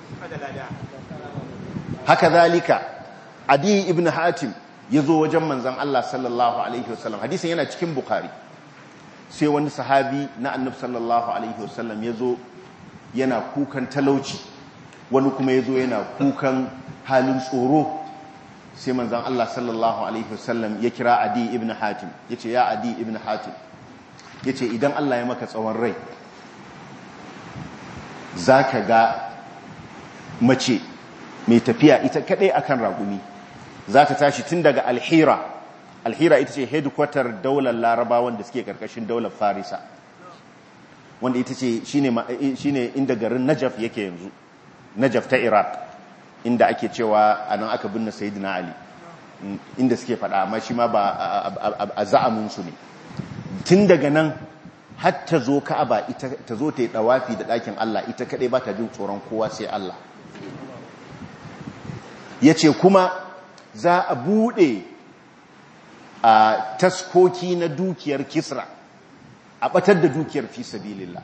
haka zalika adi ibn hatim ya zo wajen manzan Allah sallallahu alaihi wasallam hadisin yana cikin bukhari sai wani sahabi na annab sallallahu alaihi wasallam ya zo yana kukan talauci wani kuma ya zo yana kukan halin tsoro sai manzan Allah sallallahu alaihi wasallam ya kira adi ibn hatim ya ce ya adi ibn hatim ya ce idan Allah ya maka tsawon rai za ka ga mace mai tafiya ita kadai akan ragumi za ta tashi tun daga alhira alhira ita ce headquarter daular laraba wanda suke karkashin daular farisa wanda ita ce shine inda garin najaf yake yanzu najaf ta iraq inda ake cewa a nan aka binne sayidina ali inda suke fada amma shi ma ba a za'aminsu ne tun daga nan har ta zo ka'aba ita ta zo ta yi dawafi da ɗakin Allah ita kaɗai ba ta jin tsoron kowa sai Allah ya ce kuma za a buɗe a taskoki na dukiyar kisra a ɓatar da dukiyar fi sabilillah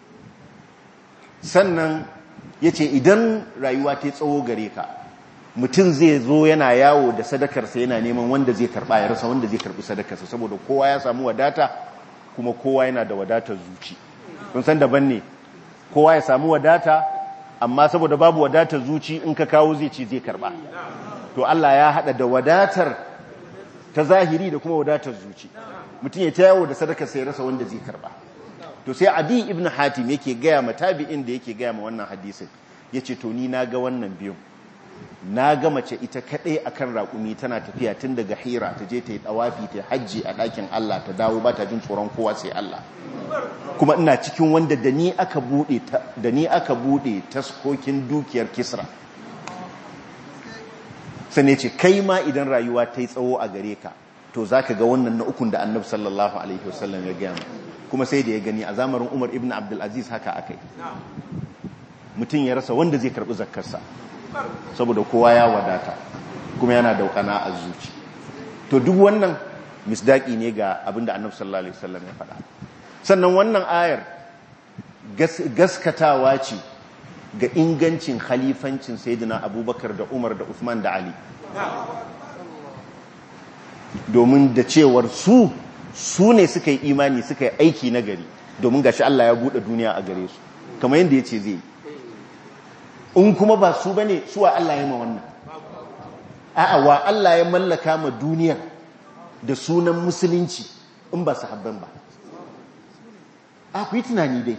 sannan ya ce idan rayuwa ta tsawo gare ka mutum zai zo yana yawo da sadakarsa yana neman wanda zai karɓa ya rasa wanda zai karɓi sadakarsa saboda kowa ya samu wadata kuma kowa yana da wadatar zuci kun san daban ne kowa ya samu wadata amma saboda babu wadatar zuci in ka kawo zai ce zai karba to Allah ya hada da wadatar ta zahiri da kuma wadatar zuci mutum ya tayawo da sadaka sai rasa wanda zai karba to sai adi ibn hatim yake gaya ma tabi'in da yake gaya ma wannan hadisin yace to ni na ga wannan biyun na ga mace ita kadai akan raƙumi tana tafiya tun daga hira ta je ta yi dawafi ta hajji a ɗakin Allah ta dawo ba ta jin tsoron kowa sai Allah kuma ina cikin wanda da ni aka bude da ni aka bude taskokin dukiyar Kisra sane ce kai ma idan rayuwa ta yi tsawo a gare ka to zaka ga wannan na ukun da Annabi sallallahu alaihi wasallam ya gaya kuma sai da ya gani a zamanin Umar ibn Abdul Aziz haka akai mutum ya rasa wanda zai karbi zakkarsa saboda kowa ya wadata kuma yana daukana a zuci to duk wannan misdaki ne ga abinda annabi sallallahu alaihi wasallam ya faɗa sannan wannan ayar gaskatawa ce ga ingancin khalifancin sayyidina abubakar da umar da usman da ali domin da cewar su su ne suka yi imani suka yi aiki na gari domin gashi Allah ya buɗe duniya a gare su kamar yadda ya ce zai yi in kuma ba su bane su wa Allah ya ma wannan a'a wa Allah ya mallaka ma duniyar da sunan musulunci in ba su habban ba a ku yi tunani dai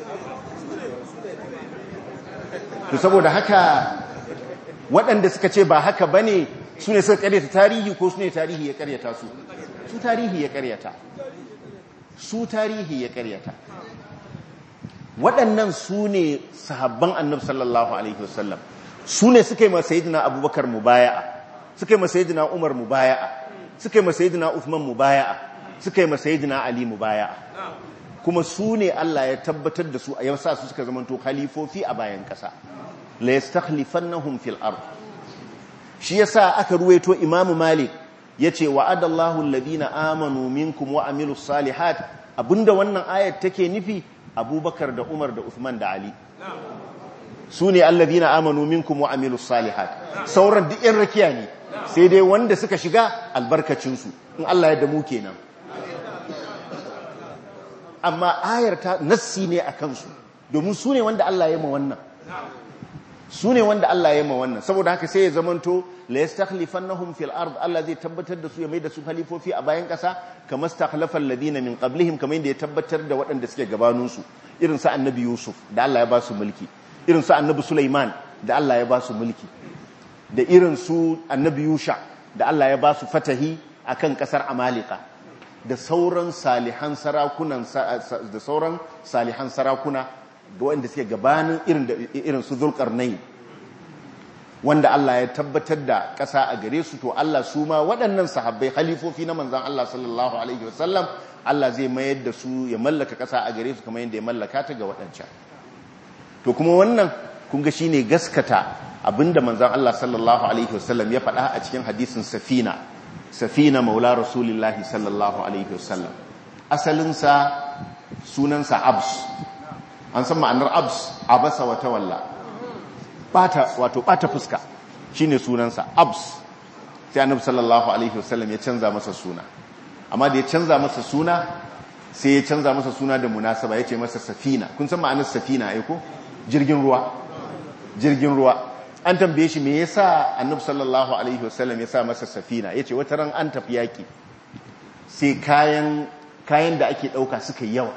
to saboda haka waɗanda suka ce ba haka bane su ne suka karyata tarihi ko su ne tarihi ya karyata su su tarihi ya karyata su tarihi ya karyata waɗannan su ne sahabban annab sallallahu alaihi wasallam su ne suka yi masayidina abubakar mubaya'a suka yi masayidina umar mubaya'a suka yi masayidina uthman mubaya'a suka yi masayidina ali mubaya'a kuma su ne Allah ya tabbatar da su a yau sa su suka zamanto khalifofi a bayan ƙasa la yastakhlifannahum fil ard shi yasa aka ruwaito imam malik yace wa'adallahu alladhina amanu minkum wa amilus salihat abinda wannan ayat take nufi abubakar da umar da uthman da ali su ne allazina amanu minkum wa amilus salihat sauran duk yan rakiya ne sai dai wanda suka shiga albarkacinsu in Allah ya damu kenan amma ayar ta nassi ne a kansu domin su ne wanda Allah ya ma wannan su ne wanda Allah ya ma wannan saboda haka sai ya zamanto la yastakhlifannahum fil ard Allah zai tabbatar da su ya mai da su halifofi a bayan kasa kamar stakhlafa alladhina min qablihim kamar yadda ya tabbatar da waɗanda suke gabanin su irin su annabi Yusuf da Allah ya ba su mulki irin su annabi Sulaiman da Allah ya ba su mulki da irin su annabi Yusha da Allah ya ba su fatahi akan kasar Amalika da sauran salihan sarakunan da sauran salihan sarakuna da wanda suke gabanin irin irin su Zulkarnain wanda Allah ya tabbatar da ƙasa a gare su to Allah su ma waɗannan sahabbai halifofi na manzon Allah sallallahu alaihi wasallam Allah zai mayar da su ya mallaka ƙasa a gare su kamar yadda ya mallaka ta ga waɗancan to kuma wannan kun ga shine gaskata abinda manzon Allah sallallahu alaihi wasallam ya faɗa a cikin hadisin safina safina maula rasulillahi sallallahu alaihi wasallam asalinsa sunansa abs an san ma'anar abs abasa wa tawalla bata wato bata fuska shine sunansa abs sai annabi sallallahu alaihi wasallam ya canza masa suna amma da ya canza masa suna sai ya canza masa suna da munasaba yace masa safina kun san ma'anar safina ai ko jirgin ruwa jirgin ruwa an tambaye shi me yasa annabi sallallahu alaihi wasallam ya sa masa safina yace wata ran an tafi yaki sai kayan kayan da ake dauka suka yawa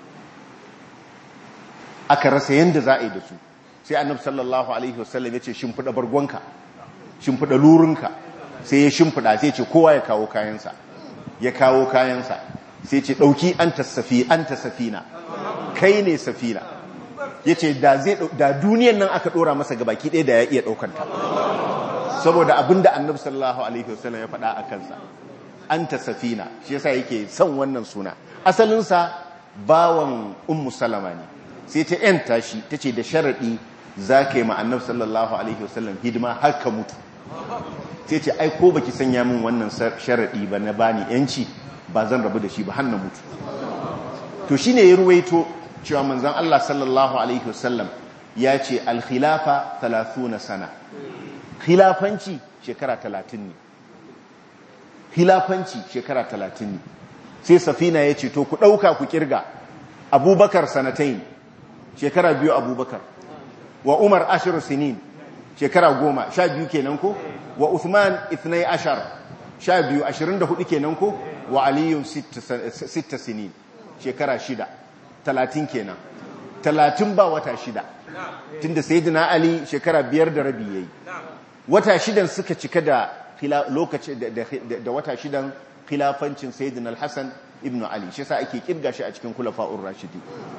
aka rasa yanda za a yi da su sai annabi sallallahu alaihi wasallam yace shimfida bargonka shimfida lurunka sai ya shimfida sai ce kowa ya kawo kayansa ya kawo kayansa sai ce dauki anta safi anta safina kai ne safina yace da zai da duniyan nan aka dora masa gabaki ɗaya da ya iya daukanta saboda abinda annabi sallallahu alaihi wasallam ya faɗa a kansa anta safina shi yasa yake son wannan suna asalinsa bawan ummu salama ne sai ta yanta shi tace da sharadi zaka yi ma annabi sallallahu alaihi wasallam hidima har ka mutu sai ce ai ko baki sanya min wannan sharadi ba na bani yanci ba zan rabu da shi ba har na mutu to shine ya ruwaito cewa manzon Allah sallallahu alaihi wasallam ya ce al-khilafa 30 sana khilafanci shekara 30 ne khilafanci shekara 30 ne sai safina ya ce to ku dauka ku kirga abubakar sanatain shekara biyu abubakar wa umar ashiru sinin shekara goma sha biyu kenan ko wa uthman ithnai ashar sha biyu ashirin da hudu kenan ko wa aliyun sitta sinin shekara shida talatin kenan talatin ba wata shida tunda sayyidina ali shekara biyar da rabi yayi wata shidan suka cika da lokaci da wata shidan khilafancin sayyidina al-hasan ibn ali shi yasa ake kirga shi a cikin kulafa'ur rashidi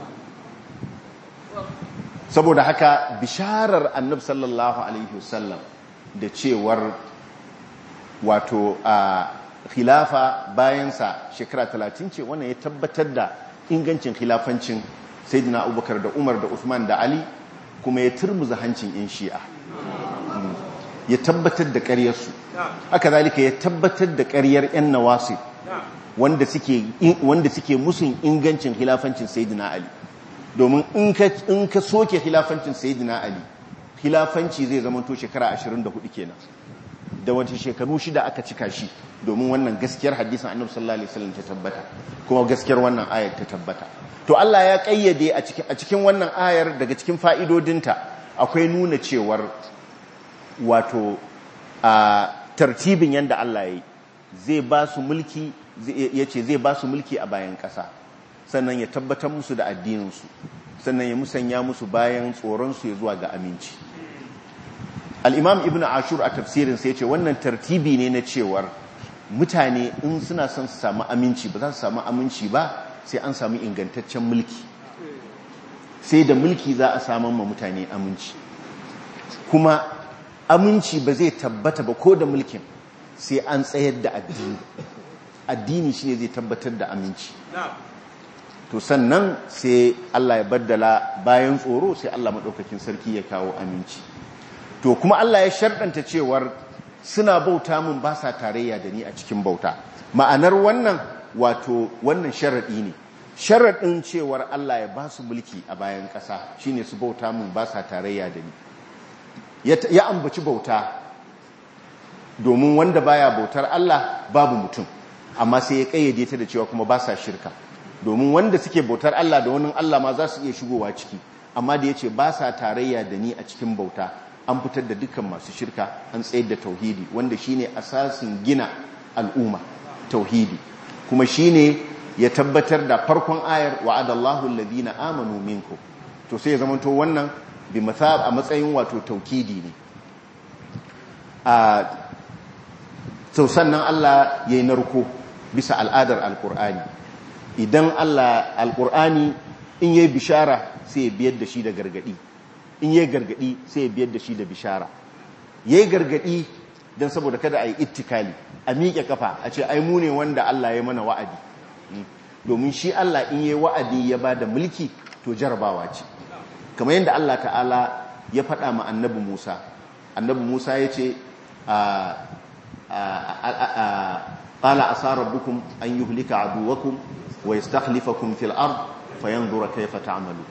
saboda haka bisharar annab sallallahu alaihi wasallam da cewar wato a khilafa bayansa shekara talatin ce wannan ya tabbatar da ingancin khilafancin sayyidina abubakar da umar da usman da ali kuma ya turmuza hancin yan shi'a ya tabbatar da ƙaryarsu haka zalika ya tabbatar da ƙaryar yan nawasi wanda suke musun ingancin khilafancin sayyidina ali domin in ka soke khilafancin sayyidina ali khilafanci zai zama to shekara 24 kenan da wata shekaru shida aka cika shi domin wannan gaskiyar hadisin annabi sallallahu alaihi wasallam ta tabbata kuma gaskiyar wannan ayar ta tabbata to Allah ya kayyade a cikin a cikin wannan ayar daga cikin fa'idodinta akwai nuna cewar wato a tartibin yanda Allah yayi zai ba su mulki yace zai ba su mulki a bayan ƙasa sannan ya tabbatar musu da addininsu sannan ya musanya musu bayan tsoronsu ya zuwa ga aminci al'imam ibn ashur a tafsirin sai ce wannan tartibi ne na cewar mutane in suna son su samu aminci ba za su samu aminci ba sai an samu ingantaccen mulki sai da mulki za a samun ma mutane aminci kuma aminci ba zai tabbata ba ko da mulkin sai an tsayar da addini addini shi ne zai tabbatar da aminci to sannan sai Allah ya baddala bayan tsoro sai Allah maɗaukakin sarki ya kawo aminci to kuma Allah ya sharɗanta cewar suna bauta mun ba sa tarayya da ni a cikin bauta ma'anar wannan wato wannan sharaɗi ne sharaɗin cewar Allah ya ba su mulki a bayan ƙasa shine su bauta mun ba sa tarayya da ni ya ambaci bauta domin wanda baya bautar Allah babu mutum amma sai ya kayyade ta da cewa kuma ba sa shirka domin wanda suke bautar Allah da wani Allah ma za su iya shigowa ciki amma da yace ba sa tarayya da ni a cikin bauta an fitar da dukkan masu shirka an tsayar da tauhidi wanda shine asasin gina al'umma tauhidi kuma shine ya tabbatar da farkon ayar wa'adallahu alladhina amanu minkum to sai ya zamanto wannan bi a matsayin wato taukidi ne a sau sannan Allah ya yi narko bisa al'adar alkur'ani idan Allah alkur'ani in yi bishara sai ya biyar da shi da gargadi in yi gargadi sai ya biyar da shi da bishara ya yi gargadi don saboda kada a yi ittikali a miƙe kafa a ce ai mu ne wanda Allah ya mana wa'adi domin shi Allah in yi wa'adi ya ba da mulki to jarabawa ce kamar yadda Allah ta'ala ya faɗa ma annabi Musa annabi Musa ya ce qala asa rabbukum an yuhlika aduwakum wa yastakhlifakum fil ard fayanzura kayfa ta'malu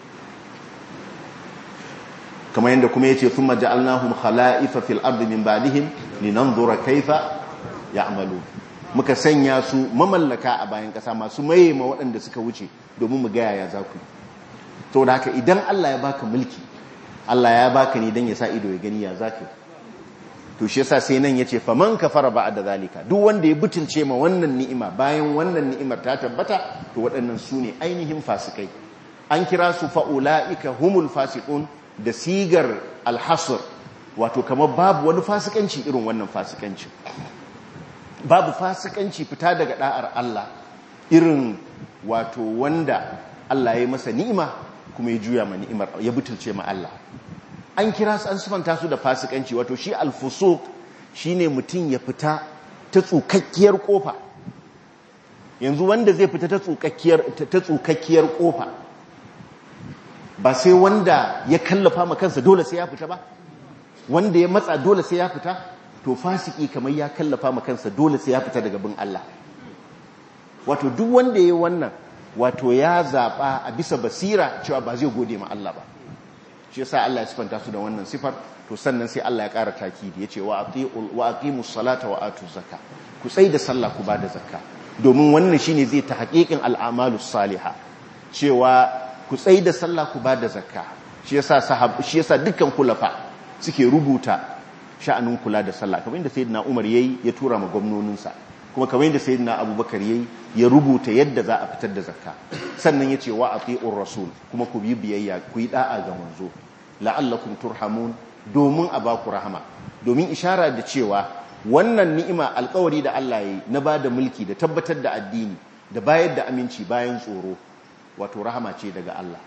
kamar yadda kuma yace thumma ja'alnahum khala'ifa fil ard min ba'dihim linanzura kayfa ya'malu muka sanya su mamallaka a bayan kasa masu maye ma waɗanda suka wuce domin mu ga yaya za ku to da haka idan Allah ya baka mulki Allah ya baka ne dan ya sa ido ya gani ya zaka to shi yasa sai nan yace faman kafara ba'da zalika duk wanda ya butulce ma wannan ni'ima bayan wannan ni'imar ta tabbata to waɗannan su ne ainihin fasikai an kira su fa'ulaika humul fasiqun da sigar alhasr wato kamar babu wani fasikanci irin wannan fasikanci babu fasikanci fita daga da'ar Allah irin wato wanda Allah ya yi masa ni'ima kuma ya juya ma ni'imar ya butulce ma Allah an kira su an sifanta su da fasikanci wato shi alfusuq shine mutum ya fita ta tsukakkiyar kofa yanzu wanda zai fita ta tsukakkiyar ta tsukakkiyar kofa ba sai wanda ya kallafa ma kansa dole sai ya fita ba wanda ya matsa dole sai ya fita to fasiki kamar ya kallafa ma kansa dole sai ya fita daga bin Allah wato duk wanda yayi wannan wato ya zaba a bisa basira cewa ba zai gode ma Allah ba shi yasa Allah ya sifanta su da wannan sifar to sannan sai Allah ya ƙara takidi yace wa atiul wa aqimus salata wa atuz zakka ku tsai da sallah ku bada zakka domin wannan shine zai ta haƙiƙin al'amalus salihah cewa ku tsai da sallah ku bada zakka shi yasa sahab shi yasa dukkan kulafa suke rubuta sha'anin kula da sallah kamar inda sayyidina Umar yayi ya tura ma gwamnoninsa kuma kamar yadda sayyidina Abubakar yayi ya rubuta yadda za a fitar da zakka sannan yace wa atiur rasul kuma ku bi biyayya ku yi da'a ga manzo la'allakum turhamun domin a baku rahama domin ishara da cewa wannan ni'ima alkawari da Allah yayi na bada mulki da tabbatar da addini da bayar da aminci bayan tsoro wato rahama ce daga Allah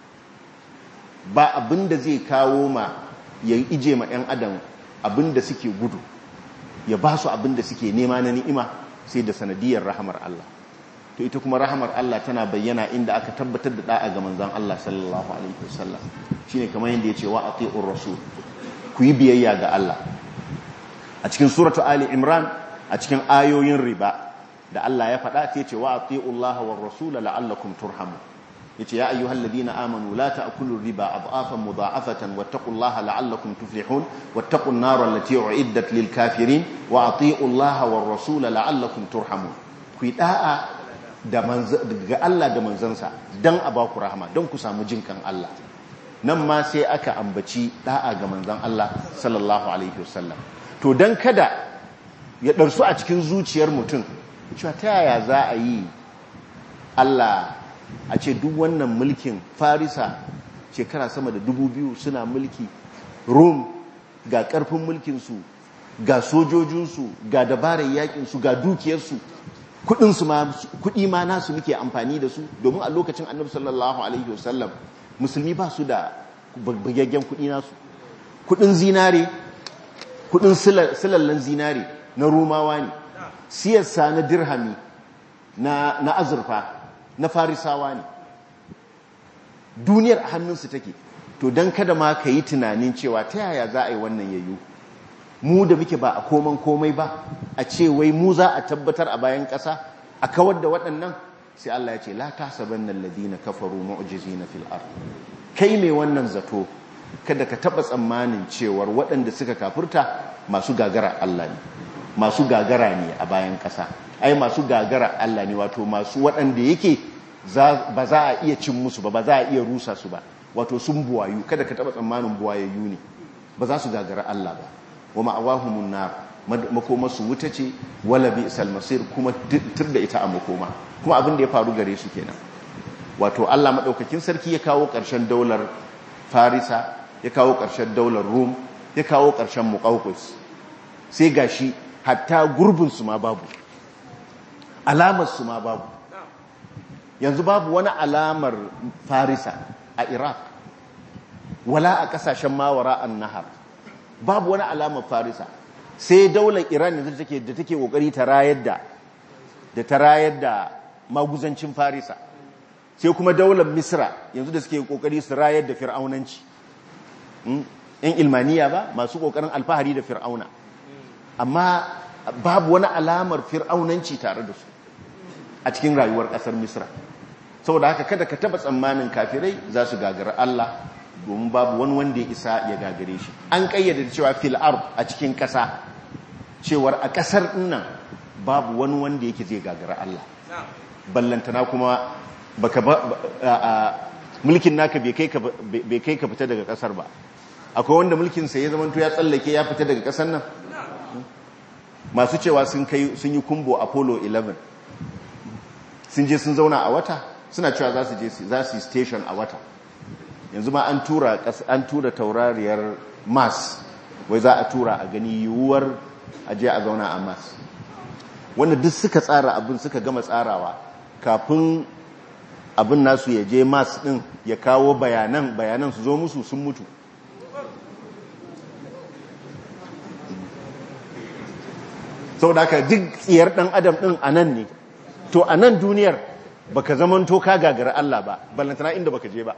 ba abinda zai kawo ma ya ije ma 'yan adam abinda suke gudu ya ba su abinda suke nema na ni'ima sai da sanadiyar rahamar Allah to ita kuma rahamar Allah tana bayyana inda aka tabbatar da da'a ga manzon Allah sallallahu alaihi wasallam shine kamar yadda yace wa atiur rasul ku yi biyayya ga Allah a cikin suratu ali imran a cikin ayoyin riba da Allah ya faɗa sai yace wa atiullaha war rasul la'allakum turhamun yace ya ayyuhal ladina amanu la ta'kulu riba adhafan mudha'afatan wattaqullaha la'allakum tuflihun wattaqun nar allati u'iddat lil kafirin wa atiullaha war rasul la'allakum turhamun ku yi da'a da ga Allah da manzansa dan a baku rahama don ku samu jinkan Allah nan ma sai aka ambaci da'a ga manzan Allah sallallahu alaihi wasallam to dan kada ya darsu a cikin zuciyar mutum cewa ta yaya za a yi Allah a ce duk wannan mulkin farisa shekara sama da dubu biyu suna mulki rom ga karfin mulkinsu ga sojojinsu ga dabarar yakinsu ga dukiyarsu kudi ma nasu muke amfani da su domin a lokacin annabi sallallahu alaihi wasallam musulmi ba su da bagaggen kudi nasu kudin zinare kudin silallen zinare na romawa ne siyarsa na dirhami na azurfa na farisawa ne duniyar a hannunsu take to don kada ma ka yi tunanin cewa ta yaya za a yi wannan yayu mu da muke ba a koman komai ba a ce wai mu za a tabbatar a bayan ƙasa a kawar da waɗannan sai Allah ya ce la tasabanna alladhina kafaru mu'jizina fil ard kai mai wannan zato kada ka taba tsammanin cewar waɗanda suka kafurta masu gagara Allah ne masu gagara ne a bayan ƙasa ai masu gagara Allah ne wato masu waɗanda yake ba za a iya cin musu ba ba za a iya rusa su ba wato sun buwayu kada ka taba tsammanin buwayayyu ne ba za su gagara Allah ba wa ma'awahumun nar makoma su wuta ce wala bi isal masir kuma tur da ita a makoma kuma abin da ya faru gare su kenan wato Allah madaukakin sarki ya kawo ƙarshen daular Farisa ya kawo ƙarshen daular Rum ya kawo ƙarshen Muqawqis sai gashi hatta gurbin su ma babu alamar su ma babu yanzu babu wani alamar Farisa a Iraq wala a kasashen mawara an nahar babu wani alamar Farisa sai daular Iran yanzu take da take kokari ta rayar da da ta rayar da maguzancin Farisa sai kuma daular misra yanzu da suke kokari su rayar da fir'aunanci yan ilmaniya ba masu kokarin alfahari da fir'auna amma babu wani alamar fir'aunanci tare da su a cikin rayuwar kasar misra saboda haka kada ka taba tsammanin kafirai za su gagara Allah domin babu wani wanda ya isa ya gagare shi an kayyade cewa fil ard a cikin kasa cewar a kasar nan babu wani wanda yake zai gagara Allah ballantana kuma baka ba mulkin naka bai kai ka fita daga kasar ba akwai wanda mulkin sa ya zamanto ya tsallake ya fita daga kasar nan masu cewa sun kai sun yi kumbo apollo 11 sun je sun zauna a wata suna cewa za su je za su yi station a wata yanzu ma an tura an tura taurariyar mars wai za a tura a gani yiwuwar aje a zauna a mars wanda duk suka tsara abin suka gama tsarawa kafin abin nasu ya je mas din ya kawo bayanan bayanan su zo musu sun mutu sau da aka duk tsiyar dan adam din a nan ne to a nan duniyar baka zaman to ka gagara Allah ba ballantana inda baka je ba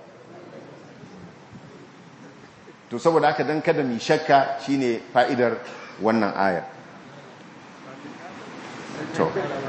to saboda haka dan kada mi shakka shine fa'idar wannan ayar to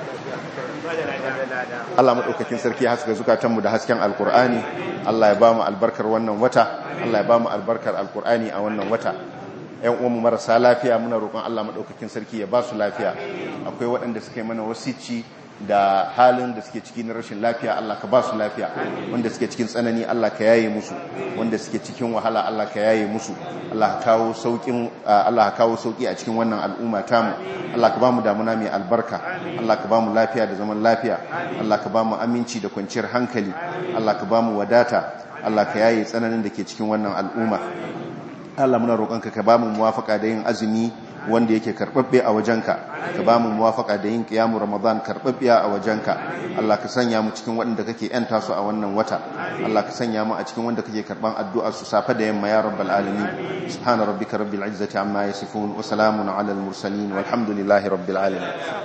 Allah maɗaukakin sarki haska zukatanmu da hasken alkur'ani Allah ya ba mu albarkar wannan wata Allah ya ba mu albarkar alkur'ani a wannan wata ‘yan uwanmu marasa lafiya muna roƙon Allah maɗaukakin sarki ya ba su lafiya akwai waɗanda suka yi mana wasici da halin da suke ciki na rashin lafiya Allah ka ba su lafiya wanda suke cikin tsanani Allah ka yaye musu wanda suke cikin wahala Allah ka yaye musu Allah ka kawo saukin Allah ka kawo sauki a cikin wannan al'umma tamu Allah ka ba mu damuna mai albarka Allah ka ba mu lafiya da zaman lafiya Allah ka ba mu aminci da kwanciyar hankali Allah ka ba mu wadata Allah ka yaye tsananin da ke cikin wannan al'umma Allah muna roƙonka ka ba mu muwafaka da yin azumi wanda yake karɓaɓɓe a wajenka ka ba mu muwafaka da yin ƙiyamu ramadan karɓaɓɓe a wajenka Allah ka sanya mu cikin waɗanda kake ‘yanta su a wannan wata Allah ka sanya mu a cikin wanda kake karɓan addu'a su safe da yamma ya rabbal alamin subhana rabbika rabbil izzati amma yasifun wa salamun ala al mursalin walhamdulillahi rabbil alamin